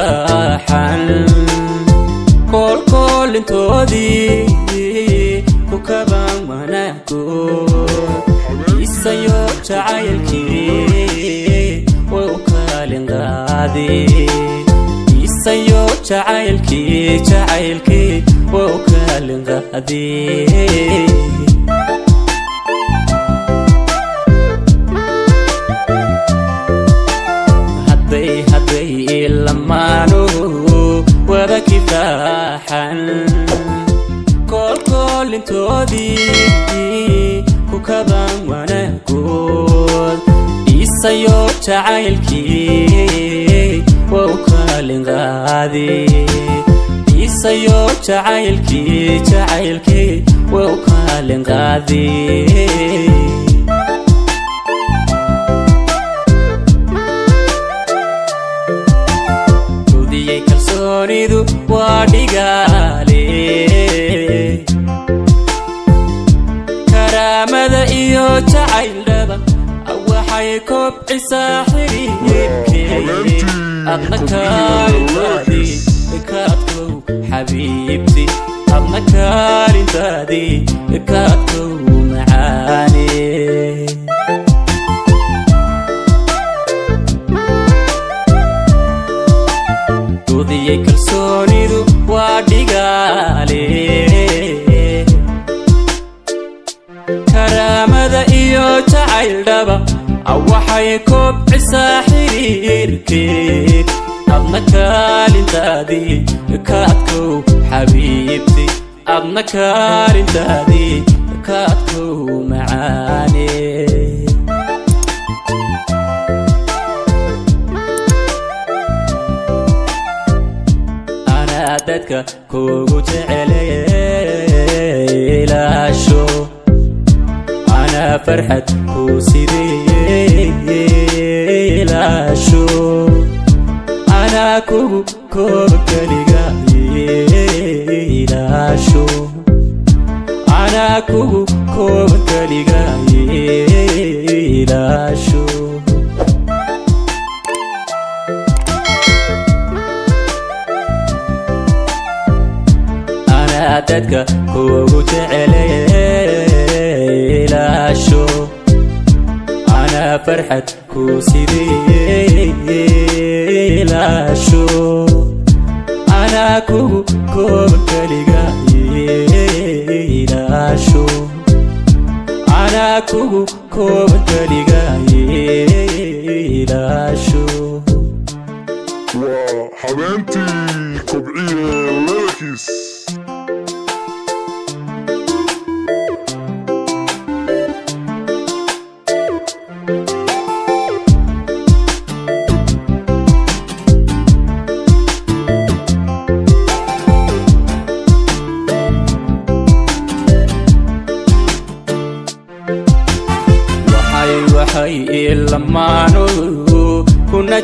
kifaaxan koolkoolintoodii ku kabaan wanaagood isayo jacaylkii way u kaalin qaadee isayo jacaylkii jacaylkii way u kaalin qaadee hadday lamaanu wada kifaaxan koolkoolintoodii ku kabaan wanaagood isayo jacaylkii waa u kaalin qaadee isayo jacaylkii jacaylkii waa u kaalin qaadee kalsoonidu waa dhigaale karaamada iyo jacayldhaba waxay kobcisaa xiriirkee adna kaalintaadii kaadkow xabiibti adna kaalintaadii kaadkow macaane dudiyey kalsoonidu waa dhigaale karaamada iyo jacayldhaba waxay kobcisaa xiriirkeed adna kaalintaadii kaadkow xabiibti adna kaalintaadii kaadkow macaane dadka kugu jecelaasho anaa farxad ku sideelaasho anaa kugu kooba keliga ilaasho anaa kugu kooba keliga ilaasho dadka kugu jecelaasho anaa farxad ku sideelaasho anaa kugu kooba keliga ilaasho anaa kugu kooba keliga ilaasho waa habeentii kobciye leelkiis waxay ilamaanu kuna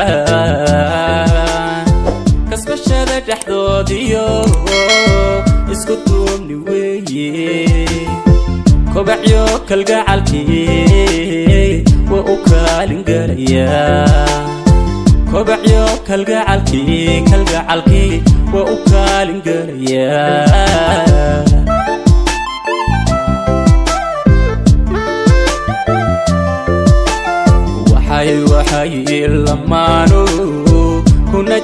jaxaan kasbashada dhexdoodiyo isku duubni weeye kobacyo kalgacalkii waa u kaalin galayaa kobacyo kalgacalkii kalgacalkii waa u kaalin galayaa waxay lamaanu kuna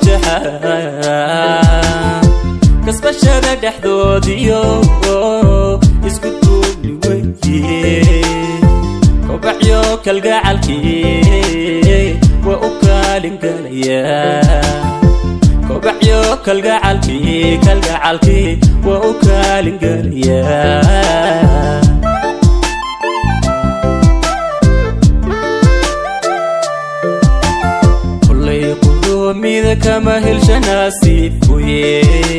jaxaan kasbashada dhexdoodiyo isku duubni weye kobacyo kalgacalkii waa u kaalin galayaa kobacyo kalgacalkii kalgacalkii waa u kaalin galayaa mida kama helshanasiibkuye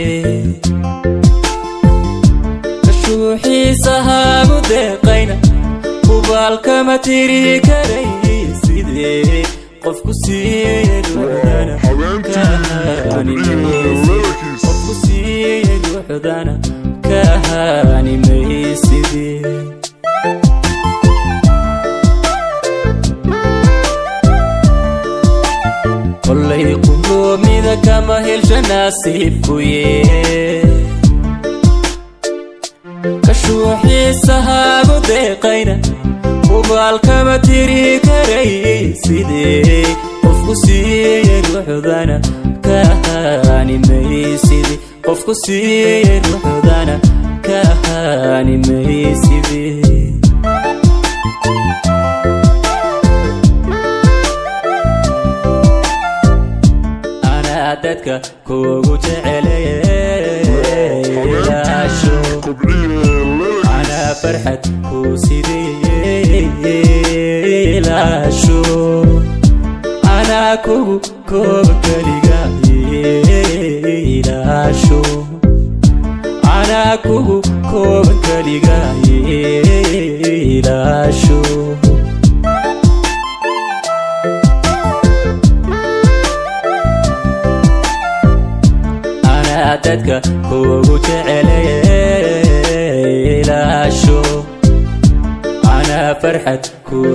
kashuuxiisa haagu deeqayna ubaalkama tiri karay sidee qofku siiyeqofku siiye duuxdana kahaanimaysidee kollay qudoomi dunida kama helsha nasiibkuye kashuuxiisahaagu deeqayna ubaalkama tiri karay sidee qofku siiyey ruuxdana kahaanimaysidi qofku siiyey ruuxdana kahaanimaysidi anaa dadka kuugu jecelayaasho anaa farxad kuu sideelaasho anaa kugu kooba keliga ilaasho anaa kugu kooba keliga ilaasho anaa dadka kuugu jecelayaasho anaa farxad kuu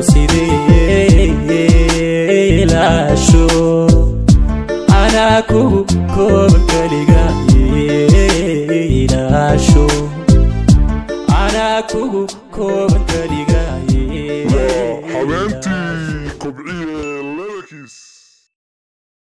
sideelaasho anaa kugu koo